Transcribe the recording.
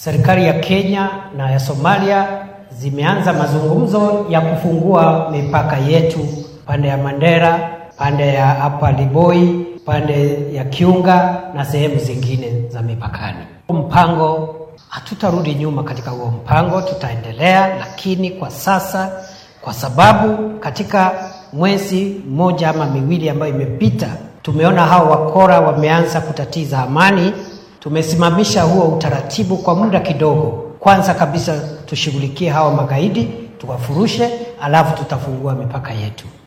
serikali ya Kenya na ya Somalia zimeanza mazungumzo ya kufungua mipaka yetu pande ya Mandera, pande ya hapa Liboi, pande ya Kiunga na sehemu zingine za mipakani. Mpango hatutarudi nyuma katika huo mpango, tutaendelea, lakini kwa sasa, kwa sababu katika mwezi mmoja ama miwili ambayo imepita, tumeona hao wakora wameanza kutatiza amani. Tumesimamisha huo utaratibu kwa muda kidogo. Kwanza kabisa tushughulikie hawa magaidi, tuwafurushe, alafu tutafungua mipaka yetu.